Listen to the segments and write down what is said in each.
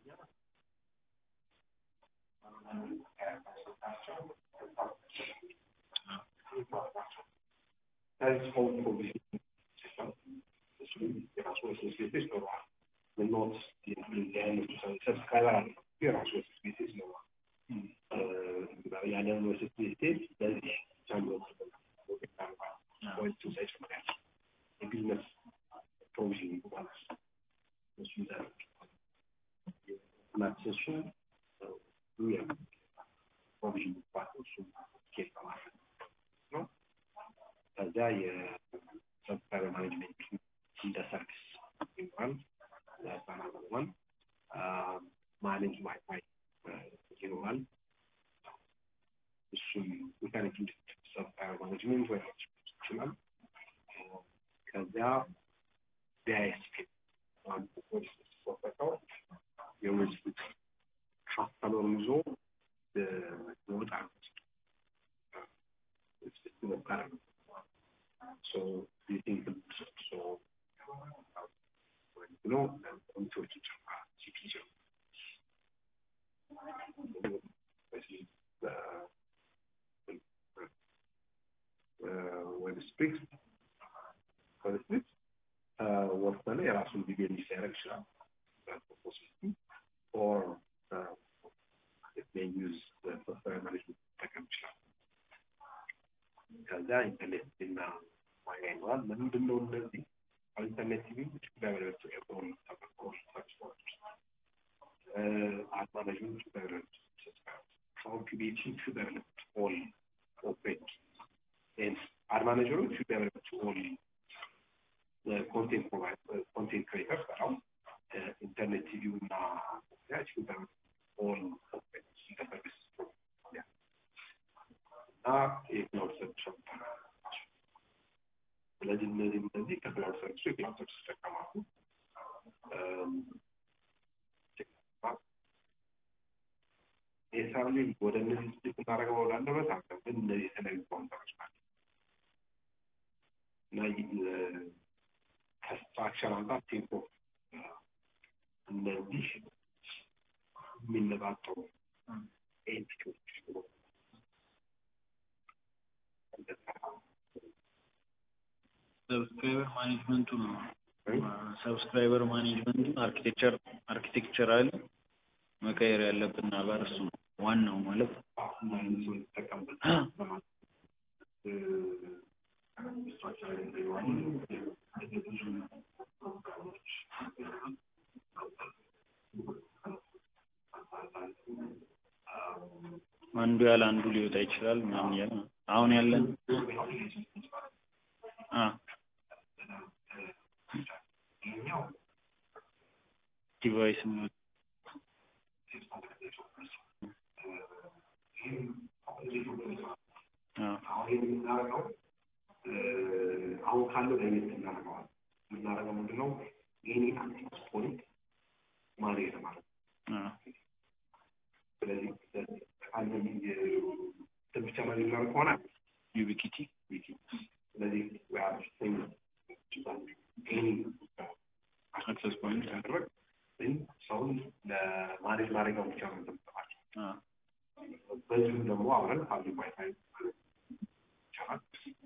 ከዚህ ሆም ፕሮቪዥን ሲስተም እሱም የራሱ ሬስፖንሲቢሊቲስ ይኖረዋል። ምኖት አይነቱ ሰብስክራይበር አለ የራሱ ሬስፖንሲቢሊቲስ ይኖረዋል። ያንን ሬስፖንሲቢሊቲስ ለዚህ ቻምሎ ወይቱ ሳይጨምራል የቢዝነስ ፕሮቪዥን ማለት እሱ ይዛል ማክሰሱ ፕሮቪዥን ፓርት እሱ ኬት በማለት ነው። ከዛ የሰብስክራይበር ማኔጅመንት እንደ ሰርቪስ ይኖራል። ለህፃናት ሆኗል ማኔጅ ዋይፋይ ይኖራል። እሱም ኢንተርኔት ሰብስክራይበር ማኔጅመንት ወይ ይችላል። ከዚያ ቢአይኤስፒ ወፈቀው የህዝብ ካስተመሩን ይዞ ይወጣል ይሞክራል። So you think so ብሎ ኮሚቴዎች ይጨምራል ሲፒ ወደ ስፕሪክስ ወደ ስፕሪክስ ወሰነ የራሱን ቪዲዮ ሊያደርግ ይችላል ኦር ዩዝ ሶፍትዌር ማኔጅመንት ሊጠቀም ይችላል። ከዛ ኢንተርኔት እና ዋጋ ይኖራል። ለምንድን ነው እነዚህ ኢንተርኔት ቲቪ ዳይቨርስ ኤርፎን ተጠቅሞ ሰርች አድ ማኔጅመንት ዳይቨርስ ኮምፒቲሽን ቱ ዳይቨርስ ኦል ኦፕሬት ኤንድ አድ ማኔጀሮች ቱ ዳይቨርስ ኦል ኮንቴንት ፕሮቫይደር ኮንቴንት ክሬተርስ በጣም ኢንተርኔት ቲቪው እና ያች ዳይቨርስ ኦል ኦፕሬት እንደ ሰርቪስ እና የክላውድ ሰርቪስ ስለዚህ እነዚህ እነዚህ ከክላውድ ሰርቪሱ የክላውድ ሰርቪስ ይጠቀማሉ። የሳሌ ወደ እነዚህ ስሊፕ እናደርገው ላለበት አለ ግን እነዚህ የተለያዩ ካውንተሮች ናቸው እና ከስትራክቸር አንጻር ቴምፖ እነዚህ የሚነጣጠሩ ኤንቲቲዎች ሰብስክራይበር ማኔጅመንቱ ነው። ሰብስክራይበር ማኔጅመንቱን አርኪቴክቸር አርኪቴክቸራል መቀየር ያለብን ነገር እሱ ነው ዋናው ማለት አንዱ ያለ አንዱ ሊወጣ ይችላል ምናምን እያለ አሁን ያለን ዲቫይስ አሁን ካለው ለየት እናደርገዋል። የምናደርገው ምንድነው? ይህኔ አክቲቭ ፖይንት ማኔጅ ማለት ስለዚህ አንድ ብቻ ማኔጅ እናደርግ ከሆነ ዩቢኪቲ ስለዚህ አክሰስ ፖይንት ያደረግ ግን ሰውን ለማኔጅ ማድረጊያው ብቻ ነው የምንጠቀማቸው። በዚሁም ደግሞ አብረን ፓብሊክ ዋይፋይ ይቻላል።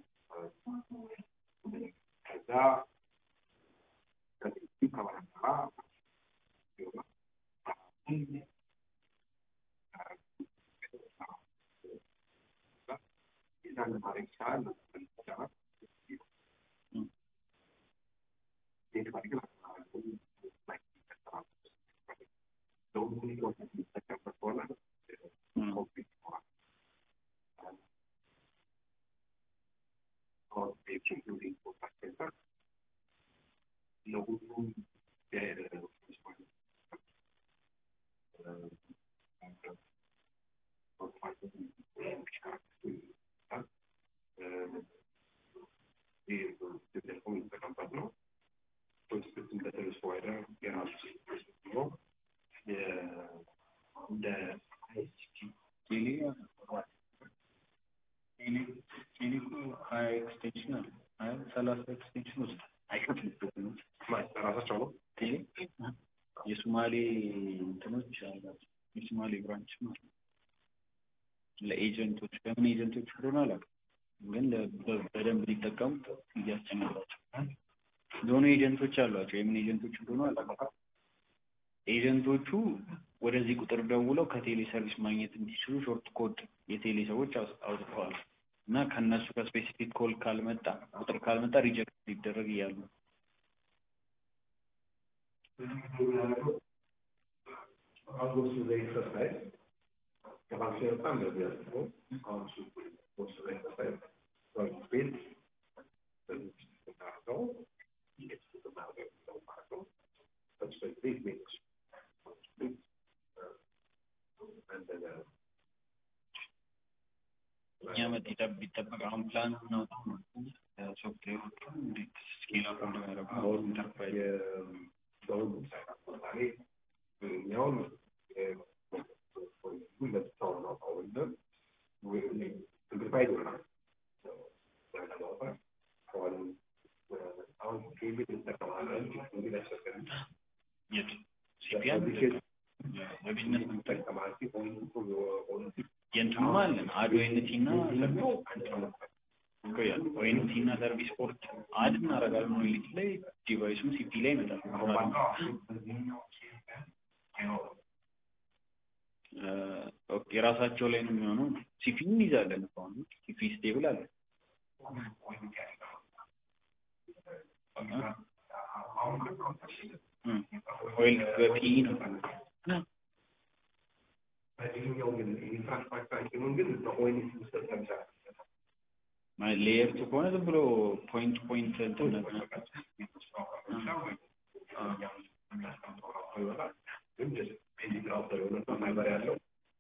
ከዛ ከዚህ ከበረታ ይዛን ማድረግ ይቻላል ይቻላል ሴት ማድረግ የሚጠቀምበት ከሆነ ኮምፒት ይሆናል። ኢንክሉዲንግ ኮንታክት ሴንተር ለሁሉም ቴሌኮም የሚጠቀምበት ነው። ፕሮጀክት እንደ ሰርቪስ ፕሮቫይደር የራሱ ነው። እንደ አይሲቲ ቴሌ ቴሌ ቴሌ እኮ ሀያ ኤክስቴንሽን አለ ሀያ ሰላሳ ኤክስቴንሽን ውስጥ አይከፍልበትም ራሳቸው ነው ቴሌ የሱ የሶማሌ እንትኖች አላቸው የሶማሌ ብራንች ማለት ነው። ለኤጀንቶች ለምን ኤጀንቶች እንደሆነ አላውቅም፣ ግን ለ- በ- በደንብ ሊጠቀሙት እያስጨነቃቸው የሆኑ ኤጀንቶች አሏቸው። የምን ኤጀንቶች እንደሆነ አላውቅም። ኤጀንቶቹ ወደዚህ ቁጥር ደውለው ከቴሌ ሰርቪስ ማግኘት እንዲችሉ ሾርት ኮድ የቴሌ ሰዎች አውጥ- አውጥተዋል እና ከእነሱ ከስፔሲፊክ ኮል ካልመጣ ቁጥር ካልመጣ ሪጀክት ሊደረግ እያሉ ነው። አሁን ወስዱ ኤክሰርሳይዝ ከባንክ ሲወጣ እንደዚህ ያስበው አሁን እሱ ወስዱ ኤክሰርሳይዝ ባንክ ቤት በዚህ ስናደርገው እንዴት ስናደርገው የሚለው ማለት ነው። በዚህ ቤት ቤት እንደገና እኛ መጠጠብ ቢጠበቅ አሁን ፕላን እናውጣው ነው ሶፍትዌሮቹ እንዴት ስኬል አፕ እንደሚያደርጉ አሁን ኢንተርፕራይዝ በሁሉም ሳይት ለምሳሌ እኛውን ለብቻው ነው አሁንም ሲምፕሊፋይድ ይሆናል ለማውጣት አሁን አሁን ኬቢል እንጠቀማለን እንግዲህ ያስፈልጋል የት ሲፒያን በቢዝነስ ነው እንጠቀማለን ሆኑ የእንትኑም አለን አድ ኦኤንቲ እና ኦኤንቲ እና ሰርቪስ ፖርት አድ እናደርጋለን ኦኤንቲ ላይ ዲቫይሱም ሲፒ ላይ ይመጣል እ፣ ኦኬ፣ የራሳቸው ላይ ነው የሚሆነው ሲፒ እንይዛለን እኮ አሁን ሲፒ ስቴብል አለ ኦይል በፒ ነው በዚህኛው ግን ኢንፍራስትራክቸራችንን ግን በኦይል ውስጥ ለምሳሌ ሌየር ቱ ከሆነ ዝም ብሎ ፖይንት ፖይንት እንትን ነገር ፋይበር ያለው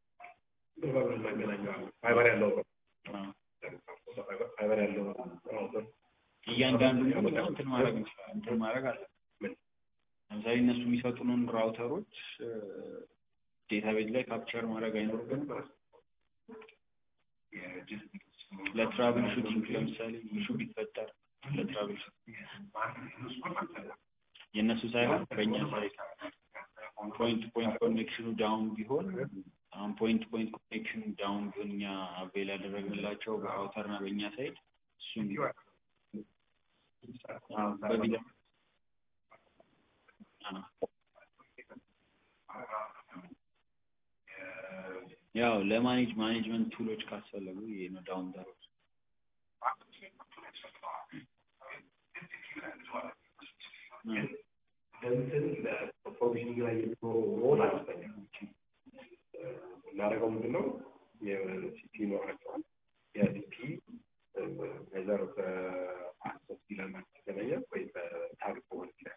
ፋይበር ያለው ፋይበር ያለው ራውተር እያንዳንዱ እንትን ማድረግ እንችላለን እንትን ማድረግ አለ ለምሳሌ እነሱ የሚሰጡንን ራውተሮች ዴታቤዝ ላይ ካፕቸር ማድረግ አይኖርብንም ለትራቭል ሹቲንግ ለምሳሌ ኢሹ ቢፈጠር ለትራቭል የእነሱ ሳይሆን በእኛ ሳይድ ፖይንት ፖይንት ኮኔክሽኑ ዳውን ቢሆን አሁን ፖይንት ፖይንት ኮኔክሽኑ ዳውን ቢሆን እኛ አቬል ያደረግንላቸው በራውተርና በእኛ ሳይድ እሱን አዎ፣ በቪዛ አዎ። ያው ለማኔጅ ማኔጅመንት ቱሎች ካስፈለጉ ይሄ ነው ዳውንተሮች እንትን ለፕሮቪዥኒንግ ላይ የሚኖረው ሮል አነስተኛ እናደርገው ምንድን ነው የሲፒ ይኖራቸዋል የሲፒ ነዘር በአክሰስ ዲለማ ተገናኘ ወይ በታሪክ ሆን ይችላል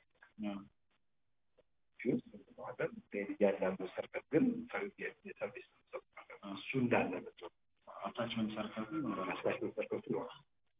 ዋለን እያንዳንዱ ሰርቀት ግን የሰርቪስ እሱ እንዳለ ነው አታችመንት ሰርተሩ ይኖራል አስባሽን ሰርቀቱ ይኖራል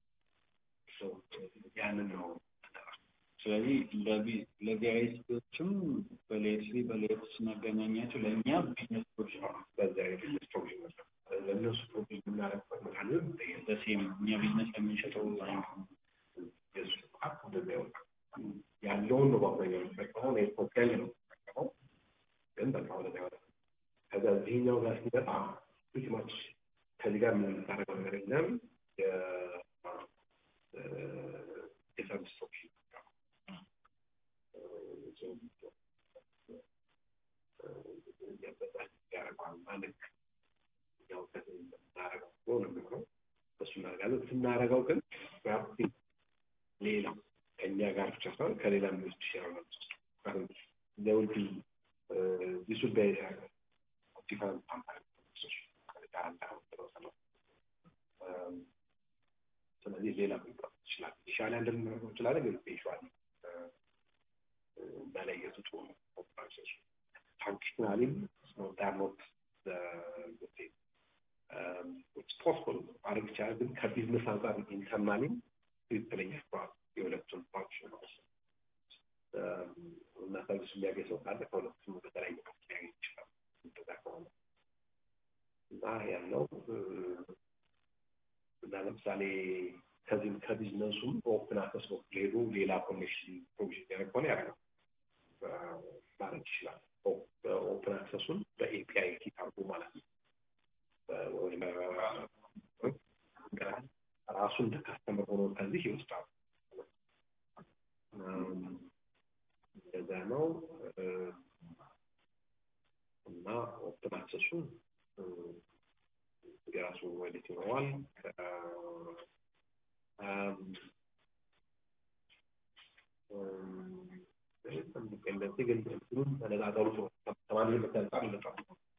ያንን ነው ስለዚህ ለቪአይሲዎችም በሌየር ስሪ በሌየር ቱ ስናገናኛቸው ለእኛ ቢዝነስ ፕሮጀክት ነው በዛ የቢዝነስ ፕሮቪዥን ነው ለእነሱ ፕሮቪዥን የምናደርግበት መካኒዝም በሴም እኛ ቢዝነስ ለምንሸጠው አይነት ነው። የእሱ ሀቅ እንደዛ ይወጣል ያለውን ነው በአብዛኛው የሚጠቀመው እኔ ኮፒያል ነው የሚጠቀመው ግን በቃ ወደዛ ይወጣል ከዛ እዚህኛው ጋር ሲመጣ ዊች ማች ከዚህ ጋር ምን የምታደርገው ነገር የለም የ- እ፣ የሰርቪስ ኦፕሽን ስናደርገው ግን ሌላ ከእኛ ጋር ብቻ ሳይሆን ከሌላ ሚወስድ ይችላል ለውድ ዚሱ ዲፈረንት ስለዚህ ሌላ ሊቀር ይችላል ይሻላል እንደምናደርገው ይችላል ግን ይሻል መለየቱ ጥሩ ነው ኦፕራይዜሽን functionally they're not the, the same. Um, it's possible ማድረግ ይቻላል ግን ከቢዝነስ አንጻር ኢንተርናሊ ትክክለኛ ስራ የሁለቱን ፋንክሽን እና ሰርቪስ የሚያገኝ ሰው ካለ ከሁለቱም በተለያየ መልክ ሊያገኝ ይችላል እንደዛ ከሆነ እና ያለው እና ለምሳሌ ከዚህም ከቢዝነሱም ኦፕን አክሰስ በኩል ሄዱ ሌላ ኮኔክሽን ፕሮቪዥን ያደርግ ከሆነ ያደርጋል ማለት ይችላል። ኦፕን አክሰሱን በኤፒአይ ኪት አድርጎ ማለት ነው። ራሱ እንደ ካስተመር ሆኖ ከዚህ ይወስዳል። እንደዛ ነው እና ኦፕን አክሰሱን የራሱ ወዴት ይኖረዋል። እንደዚህ ግን እንትኑን ተነጋገሩ ነው ተማሪ መተንጻ ይመጣል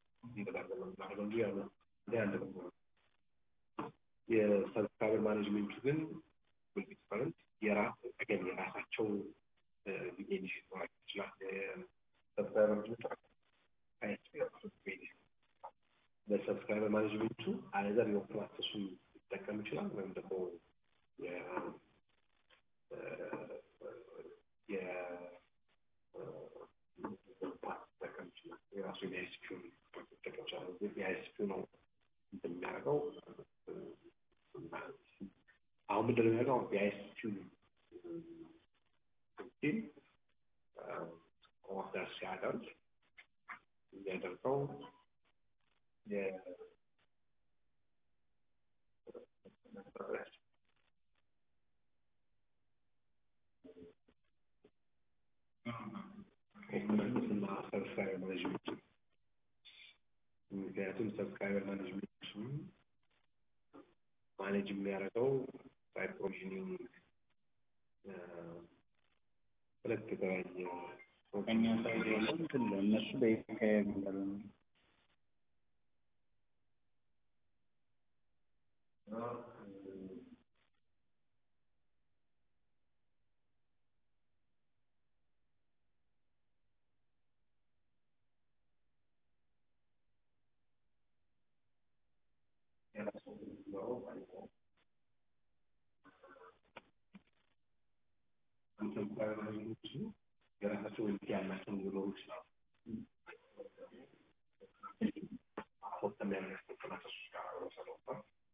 የሰብስክራይበር ማኔጅመንቱ ግን ዲፈረንት የራስ ገን የራሳቸው ኢኒሽቲቭ ማድረግ ይችላል። ሰብስክራይበር ማኔጅመንቱ በሰብስክራይበር ማኔጅመንቱ አይዘር የኦፕን አክሰሱን ሊጠቀም ይችላል ወይም ደግሞ የራሱ የአይስፒውን መጠቀም ይችላል። የአይስፒው ነው እንትን የሚያደርገው አሁን ምንድን ነው የሚያደርገው? የአይስፒው ሲል ኦርደር ሲያደርግ የሚያደርገው እና ሰብስክራይበር ማኔጅመንት ምክንያቱም ሰብስክራይበር ማኔጅመንቱ ማኔጅ የሚያደርገው ሳይት ፕሮቪዥኒንግ ሁለት የተለያየ ከኛ ሳይድ ያለው እንትን ነው። እነሱ በኢፒአይ የሚባለው ነው። የራሳቸው ወልት ያላቸው ሊኖሩ ይችላሉ። ፎርተም ያላቸው ከናከሱ ጋር ሰለባ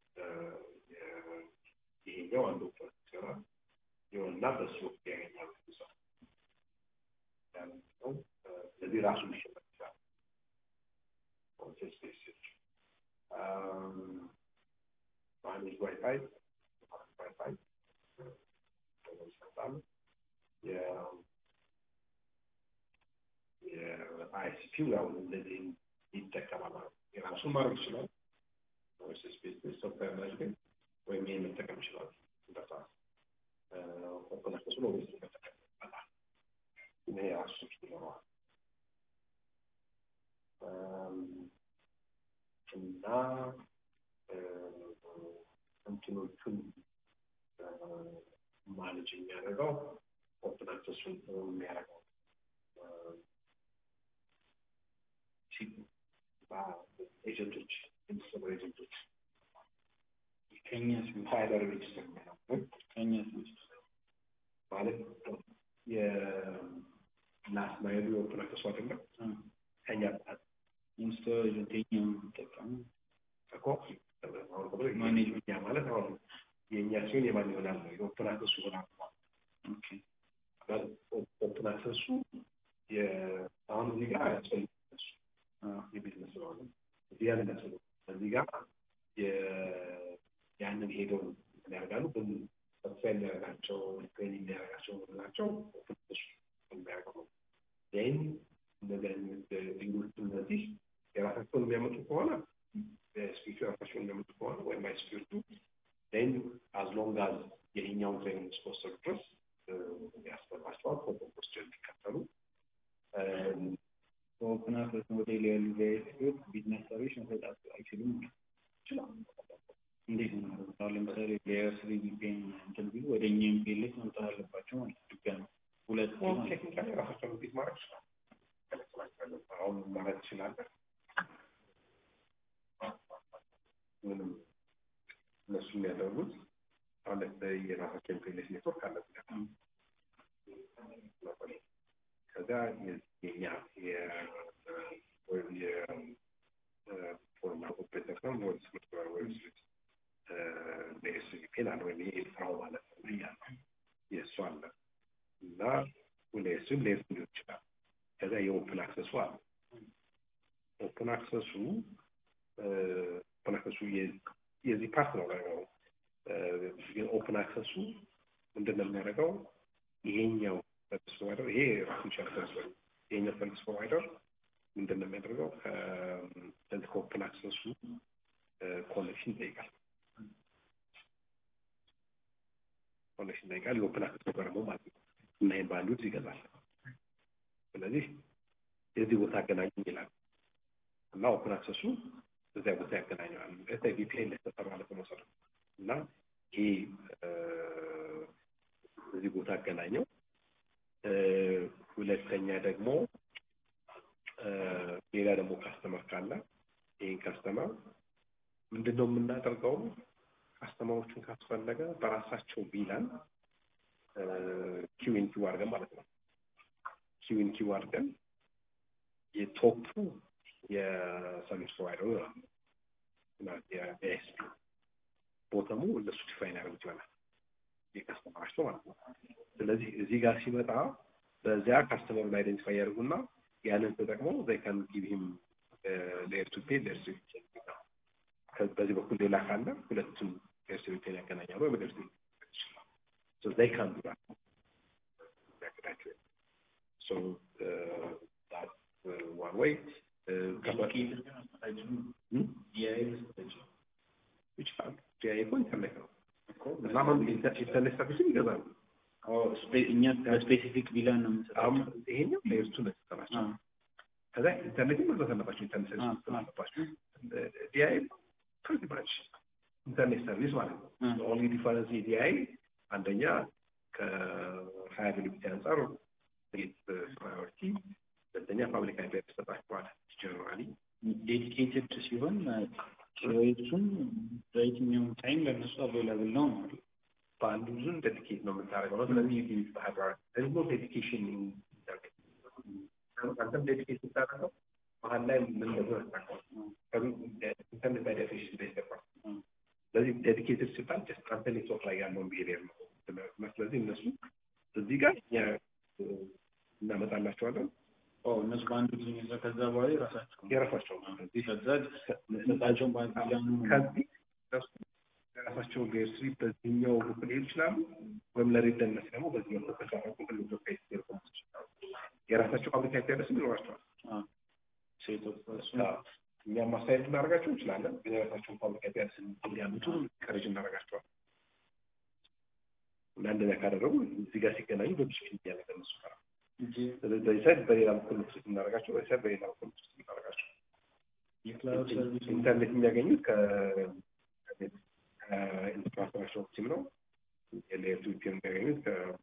ይሄኛው አንዱ ኦፕን ይሰራል ይሆንና በሱ ወቅት ያገኛሉ ሰው ነው። ስለዚህ ራሱ ሊሸመት ይችላል። ማኔጅ ዋይፋይ ዋይፋይ ይሰጣሉ። የአይሲፒው ያው እንደዚህ ይጠቀማል ማለት ነው። የራሱን ማድረግ ይችላል። ስፔስ ሶፍትዌር ማኔጅመንት ወይም ይሄን መጠቀም ይችላል። እንደዛ ኦፕን አክሰሱ ነው ወይስ መጠቀም ይችላል። ይሄ የራሱ ይኖረዋል እና እንትኖቹን ማኔጅ የሚያደርገው ኦፕን አክሰሱን የሚያደርገው ኤጀንቶች የሚሰሩ ኤጀንቶች ከኛ ፋይበር ሬጅስተር ነው ከኛ ማለት የላስት ማይሉ የኦፕን አክሰሱ አይደለም ከኛ በጣም ኢንስቶል ኤጀንት የኛ የሚጠቀሙ እኮ ማኔጅመንት ማለት አሁን የእኛ ሲሆን የማን ይሆናል ነው የኦፕን አክሰሱ ይሆናል ኦኬ ኦፕን አክሰሱ አሁን እዚህ ጋር ያስፈልግ የቢዝነስ ስለሆነ እዚህ ጋር እንደስለ እዚህ ጋር ያንን ሄደው ያደርጋሉ ግን ተስፋ የሚያደርጋቸው ትሬኒንግ የሚያደርጋቸው ናቸው ኦፕን አክሰሱ የሚያደርገው ይህን እንደዚህ አይነት ሊንጎች እነዚህ የራሳቸውን የሚያመጡ ከሆነ ስፒቹ የራሳቸውን የሚያመጡ ከሆነ ወይም አይስፒቹ ን አዝ ሎንግ አዝ የኛውን ትሬኒንግ እስከወሰዱ ድረስ ያስፈልጋቸዋል ፕሮቶኮሎች እንዲከተሉ በኦፕን አክሰስ ሞዴል ያሉ ቪአይፒዎች ቢዝነስ ሰዎች መሰጣት አይችሉም ይችላል። እንዴት ነው ማለት አሁን ለምሳሌ ሌየር ስሪ ቪፒኤን እንትን ቢሉ ወደ እኛ ኤምፒኤልኤስ መምጣት አለባቸው ማለት ነው ድጋሚ ሁለት ቴክኒካሊ ራሳቸውን ፊት ማድረግ ይችላል። አሁን ማለት ትችላለህ። ምንም እነሱ የሚያደርጉት አሁን ለምሳሌ የራሳቸው ኤምፒኤልኤስ ኔትወርክ አለ ከዛ የኛ ወይም የፎርማል ኦፕሬተር ነው ወይም ስምርት ወይም ስዊት በኤስቪፒን አለ ወይም የኤርትራው ማለት ነው እያለ የእሱ አለ እና ሁሌሱም ሌስ ሊሆን ይችላል። ከዛ የኦፕን አክሰሱ አለ። ኦፕን አክሰሱ ኦፕን አክሰሱ የዚህ ፓርት ነው ነገሩ። ግን ኦፕን አክሰሱ ምንድን ነው የሚያደርገው? ይሄኛው ሰርቪስ ፕሮቫይደር ይሄ ራሱ ይቻል ሰርቪስ ይሄኛው ሰርቪስ ፕሮቫይደር ምንድን ነው የሚያደርገው? ከዚህ ከኦፕን አክሰሱ ኮኔክሽን ይጠይቃል። ኮኔክሽን ይጠይቃል። የኦፕን አክሰስ ደግሞ ማለት ነው እና ይህን ባንዱት ይገዛል። ስለዚህ የዚህ ቦታ አገናኝ ይላል እና ኦፕን አክሰሱ እዚያ ቦታ ያገናኘዋል። ከዛ ቪፒኤን ላይ ተሰራ ለመውሰድ እና ይሄ እዚህ ቦታ አገናኘው። ሁለተኛ ደግሞ ሌላ ደግሞ ካስተመር ካለ ይህን ካስተመር ምንድን ነው የምናደርገው? ካስተመሮቹን ካስፈለገ በራሳቸው ቢላን ኪዊን ኪው አድርገን ማለት ነው ኪዊን ኪው አድርገን የቶፑ የሰርቪስ ፕሮቫይደሩ የኤስፒ ቦተሙ እነሱ ዲፋይን ያደርጉት ይሆናል የካስተመራቸው ማለት ነው። ስለዚህ እዚህ ጋር ሲመጣ በዚያ ካስተመሩን አይደንቲፋይ ያደርጉና ያንን ተጠቅመው ዘይ ካን ጊቭ ሂም ሌየር ቱ ፔ ሌየር ቱ በዚህ በኩል ሌላ ካለ ሁለቱም ሌየር ቱ ፔ ያገናኛሉ ወይም ሌየር ቱ ሶ ዘይ ካን ዱ ዳት ያቅዳቸው ሶ ዳት ዋን ወይ ይችላል ጂአይ እኮ ኢንተርኔት ነው እና አሁን ኢንተርኔት ሰርቪስን ይገዛሉ። እኛ በስፔሲፊክ ቢላን ነው የምንሰጠው። አሁን ይሄኛው ለእርሱ ነው የተሰራቸው። ከዛ ኢንተርኔትን መግዛት አለባቸው። ኢንተርኔት ሰርቪስ መግዛት አለባቸው። ዲአይ ፕሪቲ ማች ኢንተርኔት ሰርቪስ ማለት ነው። ኦንሊ ዲፈረንስ ዲአይ አንደኛ ከሀያቢሊቲ አንጻር ጌት ፕራዮሪቲ፣ ሁለተኛ ፓብሊክ አይፒ ተሰጣቸዋል። ጀነራሊ ዴዲኬትድ ሲሆን ኪሎዎቹን በየትኛውም ታይም ለእነሱ አቬላብል ነው ማለት በአንዱ ዙን ዴዲኬት ነው የምታደርገው ነው። ስለዚህ ዩቲሊቲ ባህር ደግሞ ዴዲኬሽን አንተም ዴዲኬት ስታደርገው መሀል ላይ ምን እንደሆነ ታውቀዋለህ። ኢንተርኔት ባይ ዴፊኒሽን ቤስ ተቋም ስለዚህ ዴዲኬትድ ሲባል ጀስት አንተ ኔትወርክ ላይ ያለውን ቢሄቪየር ነው። ስለዚህ እነሱ እዚህ ጋር እኛ እናመጣላቸዋለን። እነሱ በአንዱ ጊዜ ይዘው ከዛ በኋላ የራሳቸው የራሳቸው ከዛ ሰጣቸውን ባንዲላኑ ከዚህ እነሱ የራሳቸው ሌርስሪ በዚህኛው በኩል ሊሄዱ ይችላሉ፣ ወይም ለሬደነት ደግሞ በዚህ በኩል ከቻረቁ ሁሉም ኢትዮጵያ ቴሌኮም የራሳቸው ፋብሪካ ኢንተርነስም ይኖራቸዋል። እኛም ማስተያየት እናደርጋቸው እንችላለን፣ ግን የራሳቸውን ፋብሪካ ኢንተርነስ እንዲያመጡ ቀረጅ እናደርጋቸዋል። እና እንደዚያ ካደረጉ እዚህ ጋር ሲገናኙ በብዙ ፊት ያለ ከነሱ ጋር ስለዚህ በዚህ ሳይድ በሌላ በኩል ትሪት እናደርጋቸው፣ በዚህ ሳይድ በሌላ በኩል ትሪት እናደርጋቸው። ኢንተርኔት የሚያገኙት ከኢንፍራስትራክቸር ቲም ነው። የሌየር ቱ ቲም የሚያገኙት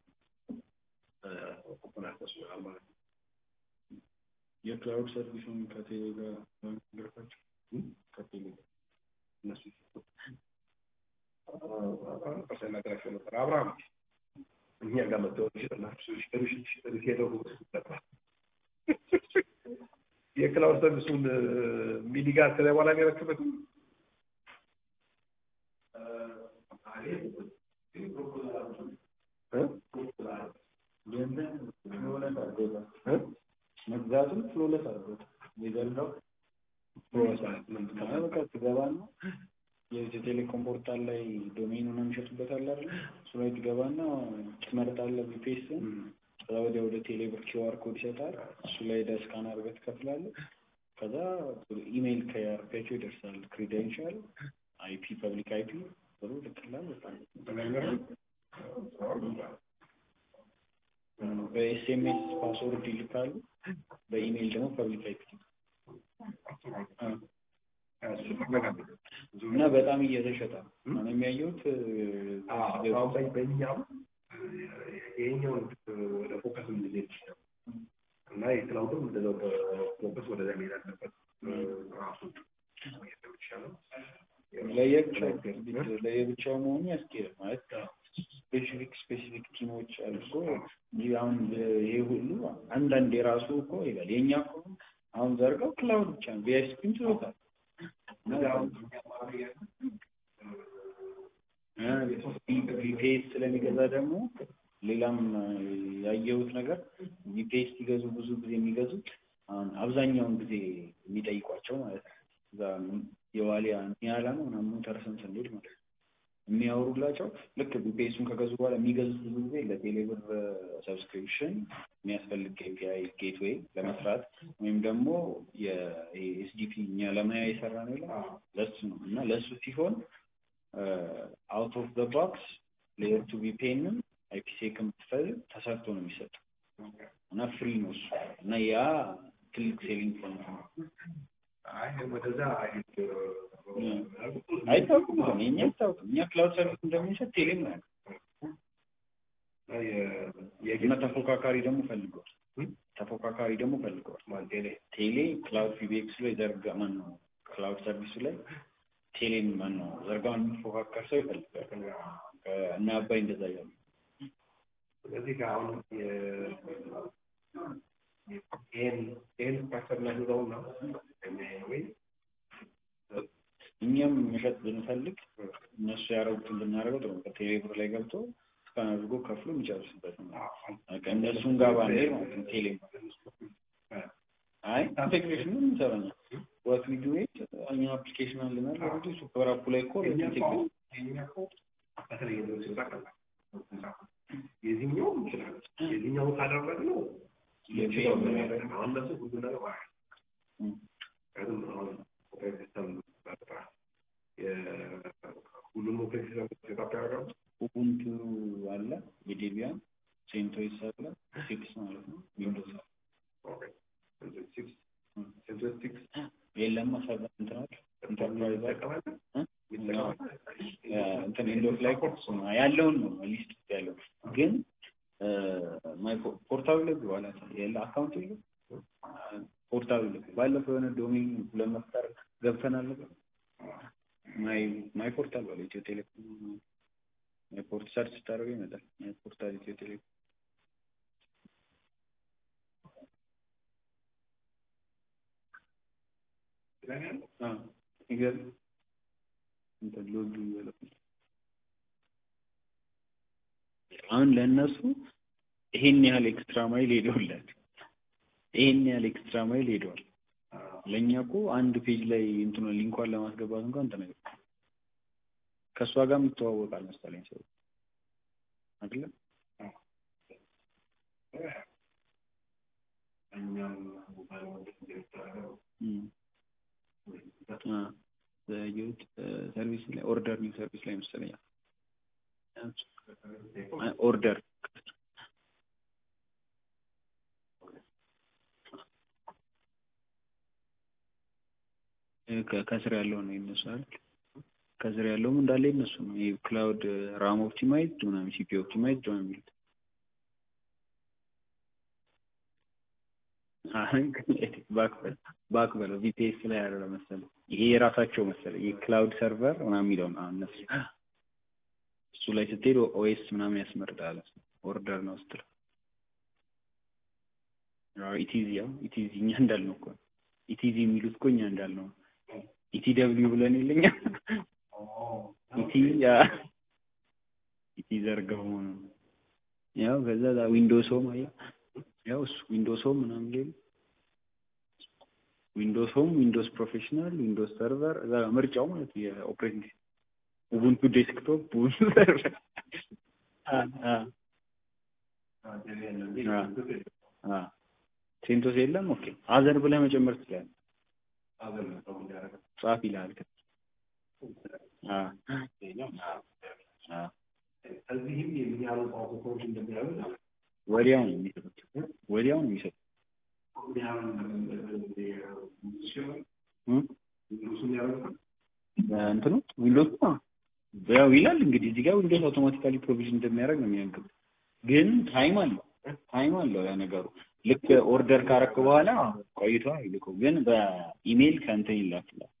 ከኦፕን አክሰስ ይሆናል ማለት ነው። የክላውድ ሰርቪሱን ከቴሌ ጋር በመግረፋቸው ከቴሌ ጋር እነሱ ሳይናገራቸው ነበር አብርሃም እኛ ጋር መጥተው ይሸጥላችሁ ሄደው የክላውድ ሰርቪሱን ሚኒ ጋር ከዚያ በኋላ የሚረክበትም መግዛቱም ፍሎለስ አድርጎት የዘልዳው በቃ ትገባና የኢትዮ ቴሌኮም ፖርታል ላይ ዶሜኑን የሚሸጡበት አለ አይደል? እሱ ላይ ትገባና ትመርጣለህ ቪፒኤስን ከዛ ወዲያ ወደ ቴሌብር ኪውአር ኮድ ይሰጣል። እሱ ላይ ሄደህ ስካን አድርገህ ትከፍላለህ። ከዛ ኢሜይል ከያርፒያቸው ይደርሳል። ክሪደንሻል፣ አይፒ፣ ፐብሊክ አይፒ ብሎ ልክላል። በጣም በኤስኤምኤስ ፓስወርድ ይልካሉ። በኢሜይል ደግሞ ፐብሊክ አይፒ እና በጣም እየተሸጠ ነው። እኔ የሚያየሁት በእኛም ይሄኛውን ወደ ፎከስ እንድንሄድ ይችላል እና የክላውድም እንደዛው በፎከስ ወደዚያ መሄድ አለበት ራሱ ይቻላል። ለየብቻው መሆኑ ያስኬዳል ማለት ስፔሲፊክ ስፔሲፊክ ቲሞች አድርጎ እንጂ አሁን ይሄ ሁሉ አንዳንድ የራሱ እኮ ይላል። የእኛ እኮ አሁን ዘርጋው ክላውድ ብቻ ነው። ቪአይፒም ችሎታል ቪፒኤስ ስለሚገዛ ደግሞ ሌላም ያየሁት ነገር ቪፒኤስ ሲገዙ ብዙ ጊዜ የሚገዙት አሁን አብዛኛውን ጊዜ የሚጠይቋቸው ማለት ነው እዛ የዋሊያ ኒያላ ነው ምናምን ሞተርስን ስንሄድ ማለት ነው የሚያወሩላቸው ልክ ቢፔሱን ከገዙ በኋላ የሚገዙት ብዙ ጊዜ ለቴሌብር ሰብስክሪፕሽን የሚያስፈልግ ኤፒአይ ጌትዌይ ለመስራት ወይም ደግሞ የኤስዲፒ እኛ ለማያ የሰራ ነው ይላል ለሱ ነው እና ለእሱ ሲሆን አውት ኦፍ ዘ ቦክስ ሌየር ቱ ቢፔንም አይፒሴክ የምትፈልግ ተሰርቶ ነው የሚሰጠው እና ፍሪ ነው እሱ እና ያ ትልቅ ሴሊንግ ፖይንት ነው። ወደዛ አይታወቅም እኮ እኛ አይታወቅም። እኛ ክላውድ ሰርቪስ እንደምንሰጥ ቴሌም ነው እና ተፎካካሪ ደግሞ ፈልገዋል። ተፎካካሪ ደግሞ ፈልገዋል። ቴሌ ክላውድ ፒቢኤክስ ላይ ዘርጋ ማን ነው ክላውድ ሰርቪሱ ላይ ቴሌን ማን ነው ዘርጋውን የሚፎካከር ሰው ይፈልጋል እና አባይ እንደዛ እያሉ ስለዚህ ከአሁን ይህን ስትራክቸር እናግዛው ነው ወይ እኛም መሸጥ ብንፈልግ እነሱ ያደረጉትን ብናደርገው ጥሩ ነው። ቴሌብር ላይ ገብቶ እስካን አድርጎ ከፍሎ የሚጨርስበት ነው። እነሱን ጋር ባንሄድ ማለት ነው። ቴሌ አይ ኢንቴግሬሽን ምን እንሰራለን? ዋት ዊ ዱ ኢት እኛ አፕሊኬሽን አለናል። ኦልሬዲ ሱፐር አፑ ላይ እኮ ኢንቴግሬሽን በተለይ ሲወጣ ቀላል የዚህኛው ይችላል የዚህኛው ካደረግነው አሁን እነሱ ሁሉ ነገር ሁሉም ኦፕሬቲንግ ሲስተም ሴታፕ ያደርጋሉ። ኡቡንቱ አለ፣ የዴቢያን ሴንቶስ አለ፣ ሲክስ ማለት ነው። ዊንዶውስ አለ። ሴንቶስ ሲክስ የለም ሰቨን እንትናል ኢንተርፕራይዝ ይጠቀማል እንትን ኢንዶስ ላይ ኮርስ ነው ያለውን ነው ሊስት ውስጥ ያለው ግን ማይ ፖርታብል ላይ በኋላ የለ አካውንት የለ ፖርታብል ባለፈው የሆነ ዶሜን ለመፍጠር ገብተናል ማይ ማይ ፖርታል ባለ ኢትዮ ቴሌኮም ማይ ፖርት ሰርች ስታደርገው ይመጣል ማይ ፖርታል ኢትዮ ቴሌኮም ይገርም እንትን ሎጊ ይበለው አሁን ለእነሱ ይሄን ያህል ኤክስትራ ማይል ሄደውላቸው ይሄን ያህል ኤክስትራ ማይል ሄደዋል። ለእኛ እኮ አንድ ፔጅ ላይ እንትኑ ሊንኳን ለማስገባት እንኳን ተነገር ከእሷ ጋር የምትተዋወቃል መሰለኝ ሰው አይደለም። በዩት ሰርቪስ ላይ ኦርደር ኒው ሰርቪስ ላይ መሰለኝ ኦርደር ከስር ያለው ነው የነሱ አይደል? ከስር ያለውም እንዳለ የነሱ ነው። ይሄ ክላውድ ራም ኦፕቲማይዝድ ምናምን ሲፒ ኦፕቲማይዝድ ነው የሚሉት። ባክ በለው ቪፒኤስ ላይ ያለ መሰለኝ። ይሄ የራሳቸው መሰለኝ የክላውድ ሰርቨር ምናምን የሚለው ነው እነሱ እሱ ላይ ስትሄድ ኦኤስ ምናምን ያስመርጣል። ኦርደር ነው ስትል ኢቲዚ ያው ኢቲዚ እኛ እንዳልነው እኮ ኢቲዚ የሚሉት እኮ እኛ እንዳልነው ኢቲ ደብሊው ብለን የለኛ ኢቲ ያ ኢቲ ዘርጋው ነው ያው ከዛ ዊንዶውስ ሆም አያ ያው እሱ ዊንዶውስ ሆም ምናምን ሌሉ ዊንዶውስ ሆም ዊንዶውስ ፕሮፌሽናል ዊንዶውስ ሰርቨር እዛ ምርጫው ማለት የኦፕሬቲንግ ኡቡንቱ ዴስክቶፕ ኡቡንቱ ሰርቨር ሴንቶስ የለም። ኦኬ አዘር ብለህ መጨመር ትችላለህ። ጻፍ ይልሃል። እዚህም የሚያሉ ቋንቋዎች እንደሚያሉ ወዲያው ነው የሚሰጡት። ወዲያው ነው የሚሰጡት። እንትኑ ዊንዶውስ ያው ይላል እንግዲህ እዚህ ጋር ዊንዶውስ አውቶማቲካሊ ፕሮቪዥን እንደሚያደርግ ነው የሚያንገብ ግን ታይም አለው ታይም አለው ያ ነገሩ ልክ ኦርደር ካረክ በኋላ ቆይቶ ይልከው ግን በኢሜይል ከእንትን ይላክላል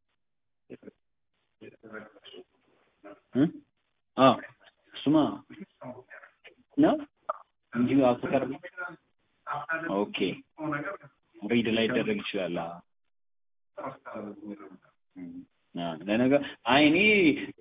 አዎ እሱማ ነው እንጂ አፍተር ኦኬ ሪድ ላይ ይደረግ ይችላል ለነገር አይ እኔ